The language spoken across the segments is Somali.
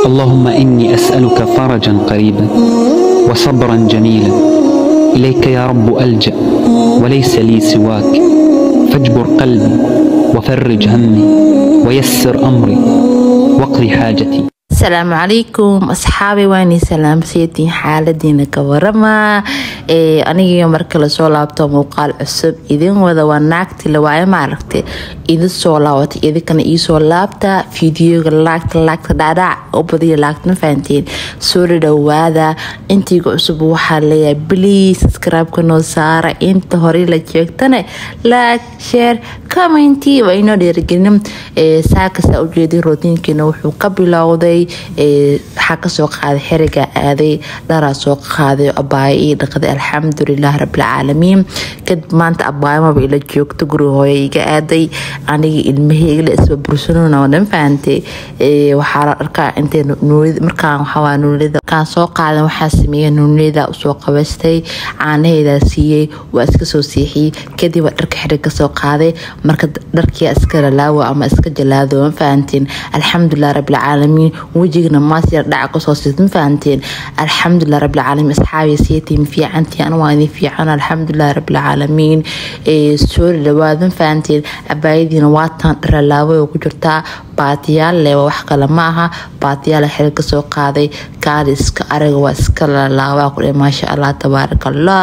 اللهم إني أسألك فرجا قريبا وصبرا جميلا إليك يا رب ألجأ وليس لي سواك فاجبر قلبي وفرج همي ويسر أمري واقضي حاجتي asalaamu calaykum asxaabi waani salaamseetiin xaaladiina ka warama anigiyo marka lasoo laabto muuqaal cusub idin wada waa naagti lawaaye maaragta idin soo laabatay idinkana iisoo laabta fideoga laagta laagta dhaadhac u badiya laagta ma fahanteen soo dhadhowaada intiiga cusub waxaa leeyahay bliis subscribe-ka noo saara inta horey la jeegtane laag sheer commenti waa inoo dhiirigelin saakasa ujeeday rootiinkiina wuxuu ka bilowday waxaa kasoo qaaday xeriga aaday dharaa soo qaaday abaayo ii dhaqday alxamdulilah rabilcaalamiin kadib maanta abaayomaba ila joogto guri hooya iga aaday aniga ilmaheyga la isba bursanona oo dhan fahantay waxaa la arkaa intay markaan waxawaa nuunida markaan soo qaadan waxaa sameeyay nuunida usoo qabaystay caanaheedaa siiyey waa iska soo siixiyey kadib waa dharka xerig kasoo qaaday marka dharkia iska lalaawo ama iska jalaado ma fahantiin alxamdulilah rabilcaalamiin wejigana maasyar dhaca kasoo siid ma fahanteen alxamdulilah rabilcaalamiin asxaabi siitiin fiicantii anu waa idin fiican alxamdulilah rabilcaalamiin soo dhawaad ma fahanteen abaayadiina waatan dharalaawo oo ku jirtaa baatiyaal leh wax kale ma aha baatiyaal xil kasoo qaaday kaaliska araga waa iska lalaabaa ku maasha allah tabaaraka allah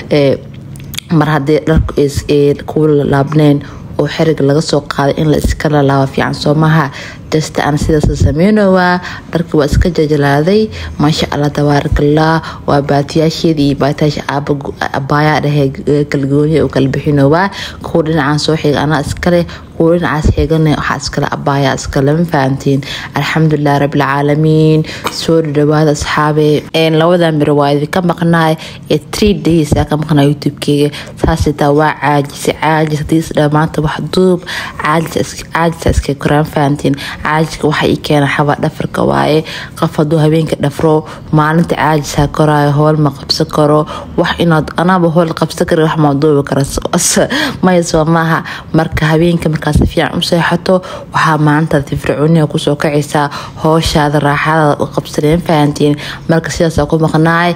mar haddii dharku kuwa lalaabneen oo xeriga laga soo qaaday in la iska lalaabo fiican soo maha jasta aan sidaas sameynowaa dharka waa iska jajalaaday maasha allah tabaarakallah waa baatiyaasheeda iyo baatiyaasha abaayaa dhahee kalgooniya oo kala bixinowaa kuwa dhinacaan soo xiga anaa iskale kuwa dhinacaas xigana waxaa iskale abaayaa iskale ma fahantiin alxamdulilah rabilcaalamiin soo dhadhawaada asxaabe labada miro waa idinka maqnaay ee three days aa ka maqnaa youtube-keyga saasitaa waa caajisa caajis hadii isdhaa maanta wax duub caajisa iska koraan fahantiin caajika waxa ii keena xaba dhafarka waaye qof haduu habeenka dhafro maalinta caajisa koraayo howl ma qabsan karo wax inaad anaaba howl qabsan kara wax ma duubi kara maya soo maaha marka habeenka markaas fiican u seexato waxaa maalintaad firfircooniga kusoo kacaysaa hooshaada raaxadaada u qabsaneen fahantiin marka sidaas ku maqnaay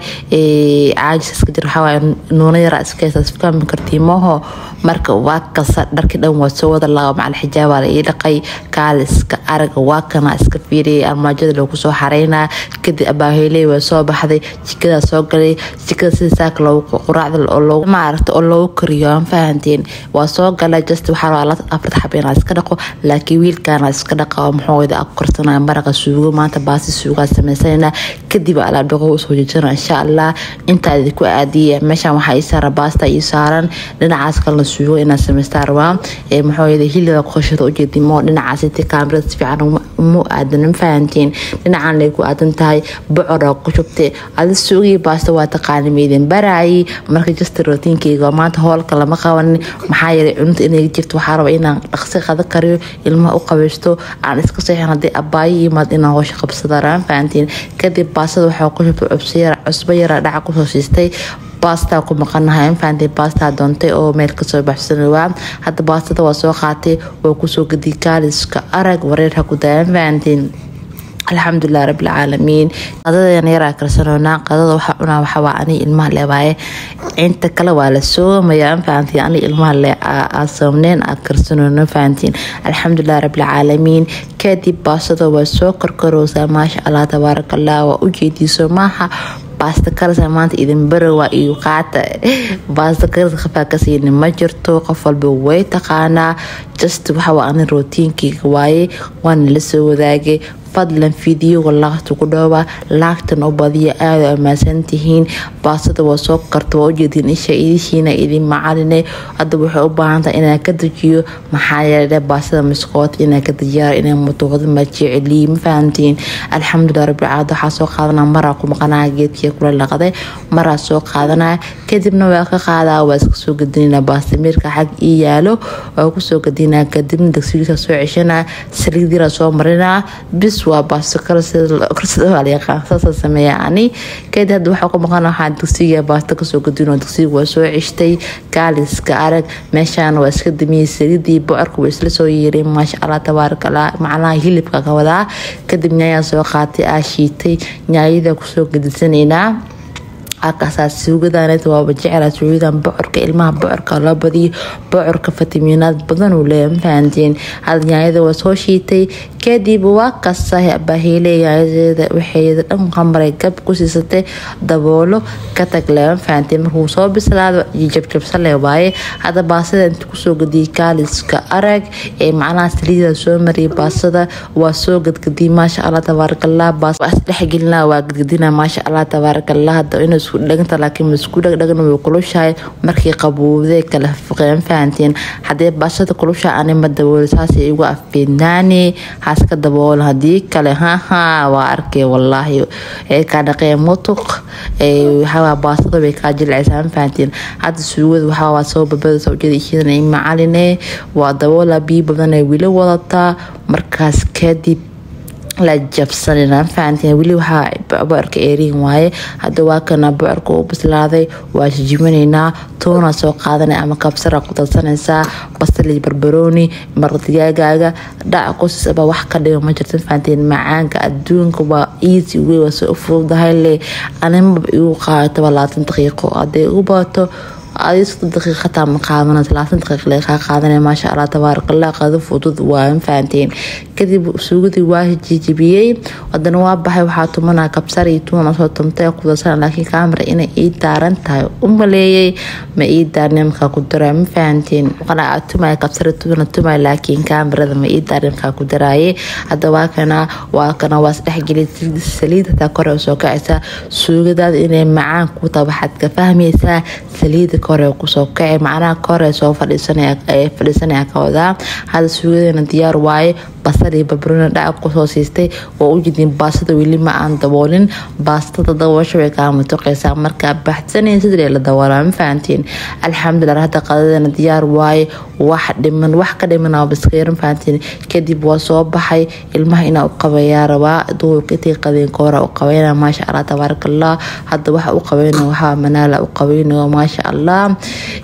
caajis iska jir waxaa waaye nuuna yaraa iska haysaas fahmi kartiimaho marka waa kasa dharki dhan waa soo wada laaba macal xijaabaa la ii dhaqay kaaliska araga waa kana iska fiiriyay armaajada loogu soo xareynaa kadib abaaheyley waa soo baxday jikadaa soo galay jikada sida saaka loogu quraacda maaragta oo loogu kariyo aan fahanteen waa soo galay just waxaa rabaa afarta xab inaa iska dhaqo laakiin wiilkaana iska dhaqa oo muxuu wada korsanaya maraqa suugo maanta baasi suugaa samaysanayna kadib alaab dhaqo usoo jejana insha allah intaa idinku aadiya meeshan waxaa ii saaran baasta ii saaran dhinacaas kalena suugo inaa samaystaa rabaa muxuu yada hiliga qoshada ujeedimo dhinacaas intii kaamirada si fiican mu aadan ma fahantiin dhinacan lay ku aadan tahay bocora ku shubte adi suugii baasta waa taqaani meydin baraayi marka jasta rootiinkeyga maanta hoolka lama qabanin maxaa yeelay cunta inay jirto waxaa raba inaan dhaqsi qada kariyo ilmaha u qabaysto aan iska seexan haddii abaayo yimaad inaan hoosha qabsada raan fahantiin kadib baastada waxaa ku shubtay cusbo yara dhaca kusoo siistay baastaa ku maqanahay infaantay baastaa doontay oo meel kasoo baxsanowaa hadda baastada waa soo qaatay waa kusoo gadiy kaaliska arag wareerha ku daayan fahantiin alxamdulilah rabilcaalamiin qadadan yaraa karsanoonaa qadada waxaa cunaa waxawaa ani ilmaha leewaaye inta kale waa la soomaya fahantiin ani ilmaha le soomneen aa karsanoona fahantiin alxamdulilah rabilcaalamiin kadib baastada waa soo korkorowsaa maasha allah tabaarakallah waa ujeediiso maaha baasta karasa maanta idin barowa iyo qaata baasta karasa qafaa kasiinin ma jirto qof walba way taqaanaa just waxawaa ani rootiinkeyga waaye waana la soo wadaagay fadlan fideoga laagta ku dhooba laagtan u badiya aada ammaansan tihiin baastada waa soo karta waa ujeediin isha idishiina idin macaline hadda waxay u baahantahay inaan ka dejiyo maxaa yeele baastada miskoota inaan ka dejiyaa inay mutuuqda ma jeceliyi ma fahantiin alxamdulilah rabbilcaalamiin waxaa soo qaadanaa maraa ku maqanaa geedkii kula laqday maraa soo qaadanaa kadibna waa ka qaadaa waa iska soo gadinaa baastamiirka xag ii yaalo waa kusoo gadinaa kadibna dagsigiisa soo ceshanaa saliidyara soo marinaa bis bas waa baasto karsida waa la yaqaan saasa sameeya ani kadib hadda waxaa ku maqan waxaa dugsiga baasto kasoo gadino dugsiga waa soo ceshtay gaaliska arag meeshaan waa iska damiyey saliidii bocorka waa isla soo yeeray maasha allah tabaaraka allah macnaha hilibka ka wadaa kadib nyaayaan soo qaatay aa shiitay nyaayada kusoo gadisanaynaa akasaa suugadaanet waaba jecela suugadan bocorka ilmaha bocorka loo badiyo bocorka fitamiinaad badan uu leeya mafahanteen hada nyaayada waa soo shiitay kadib waa kasa bahiile nyaayada waxeeda dhan qamaray gab ku siisatay daboolo ka tag le mafahanteen markuu soo bislaado jabjabsale waaye hadda baasada inta kusoo gadiyay kaaliska arag ee macnaha saliida soo mariyay baasada waa soo gadgadiyay maasha allah tabaarakallah baas dhexgelina waa gadgadina maasha allah tabaarakallah hadda inuu isku dhaganta laakiin masku dhagdhagna way kulushahay markii qabuubday kala fuqeen fahanteen haddii baashada kulusha anima daboolo saasay igu afbeednaani haska daboola haddii kale haha waa arkay wallaahi ee kaa dhaqee mutuq waxaa baastada way kaa jilcaysaa fahanteen hadda suugada waxaa waa soo babadasa ujeeda ishiidana macaline waa daboola biyo badan ay wili wadataa markaas kadib la jabsanina fahanteen weli waxaa bocorka eeriin waaye hadda waa kana bocorka u bislaaday waa jijibinaynaa toona soo qaadanay ama kabsara ku darsanaysaa basali barbarooni mardigaagaaga dhac qosisaba wax ka dhigo ma jirta fahanteen macaanka adduunka waa easy wey waa soo fududahay le animaba igu qaadato labaatan daqiiqo hadday ugu baato adii soddon daqiiq hataa ma qaadana talaatan daqiiq lee kaa qaadanaya maasha allah tabaarakallah qado fudud waa fahanteen kadib suugadii waa jijibiyey wadana waa baxay waxaa tumanaa kabsar iyo tuuna soo tumtay kudarsan laakiin kaamara inay ii daaran tahay u maleeyay ma ii daarne markaa ku daraa ma fahanteen qanaa tumaya kabsar tuuna tumaya laakiin kaamarada ma ii daarne markaa ku daraaye hadda waa kana waa kana waa isdhexgelay saliid hataa kore soo kacaysa suugadaada inay macaan ku tahay waxaad ka fahmaysaa saliida kore kusoo kacay macnaha kore soo fadhiisanaya ka wadaa hadda suugadeena diyaar waaye basal iyo barbarooni dhaca kusoo siistay waa u jidin baastada weli ma aan daboolin baastada daboosha way kaa matuqaysaa markaa baxsanayn sidii la daboolaa ma fahantiin alxamdulilah hadda qadadeena diyaar waaye wax dhiman wax ka dhiman aa baskayran fahantiin kadib waa soo baxay ilmaha inaa u qabayaa rabaa duhurka intii qadeen koora u qabayna maasha allah tabaarakallah hadda waxa u qabayna waxaa manaala u qabaynayo maasha allah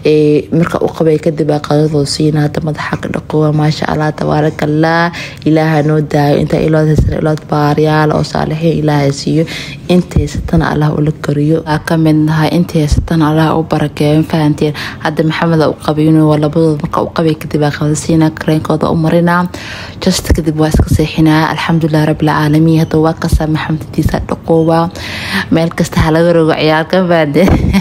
marka u qabay kadib aa qadadoo siina hadda madaxa ka dhaqowa maasha allah tabaarakallah ilaaha noo daayo inta ilood haysan ilood baaryaal oo saalixiin ilaahay siiyo inta haysatana allah ula kariyo aa ka mid nahay inta haysatana allah u barakeeyo fahanteen hadda maxamed u qabayno waa labadooda marka u qabay kadib aa qadasiina kareenkooda u marinaa just kadib waa iska seexinaa alxamdulilah rabbilcaalamiin hadda waa kasaa maxamedtiisa dhaqoowa meel kasta ha laga rogo ciyaarka baade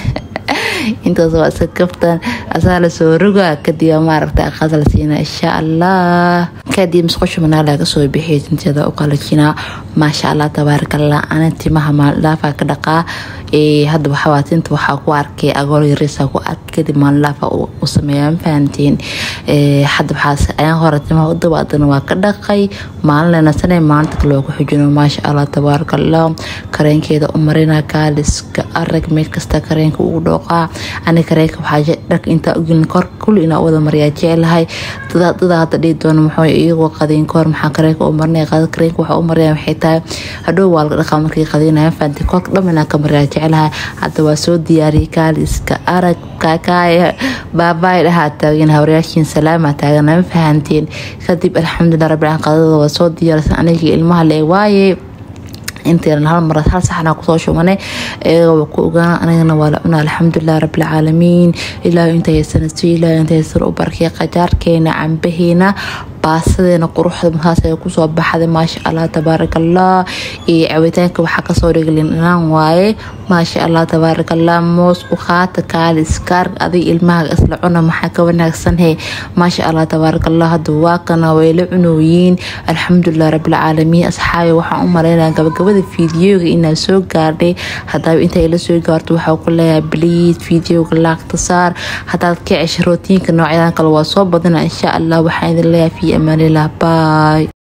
intaas waa iska kaftan asaa lasoo roga kadib maaragta aqaad la siina insha allah kadib musqusha manaa laga soo bixiya tinteeda u qalajinaa maasha allah tabaarakallah ana timaha maaldhaafa ka dhaqaa hadda waxawaa tinta waxaa ku arkay agool yarisa ku arkay kadib maaldhaafa u sameeya mafahantiin hadda waxaas ayaan hore timaha u dabaadana waa ka dhaqay maalinlena sanay maalinta kale waa ku xujino maasha allah tabaarakallah kareenkeeda u marina kaaliska arag meel kasta kareenka ugu dhooqaa ani kareenka waxaa dharka intaa ugelin kor kulli inaa wada mariyaa jecelahay dadaa hadda dhihi doona muxuu iyagoo qadiin kahor maxaa kareenka u marinaya qada kareenka waxaa u maraya waxay tahay hadhow waa laga dhaqaa markii qadiinaya fahanti kolka dham inaa ka mariyaa jecelahay hadda waa soo diyaariyay kaaliska arag kaakaaya baabaay dhahaa taagan hawrayaashiin salaama taagan ma fahanteen kadib alxamdulilah rabbil qadada waa soo diyaarsan anigii ilmaha le waaye inteena hal mar hal saxna kusoo shumanay iyagoo ku ogaana anigana waa la cunaa alxamdulilah rabbilcaalamiin ilaahu inta haysanayso ilaahu inta haysan u barkay qajaarkeena cambaheena baasadeena quruxda markaas ay kusoo baxday maasha allah tabaarakallah iyo cabitaanka waxaa kasoo dhiglin dhanaan waaye maasha allah tabaarakallah moos u qaata kaali iskaar adig ilmaha isla cuna maxaa ka wanaagsan he maasha allah tabaarakallah hadda waa kana way la cunooyiin alxamdulilah rabbilcaalamiin asxaabi waxaan u maleynaya gabagabada fiidiyoga inaa soo gaadhay hadaba intay la soo gaarto waxaa ku leeyahay bliid fiidiyoga laagta saar hadaad ka cesha rootiinka noocyadan kale waa soo badana insha allah waxaan idin leeyahay fi amaanillah baay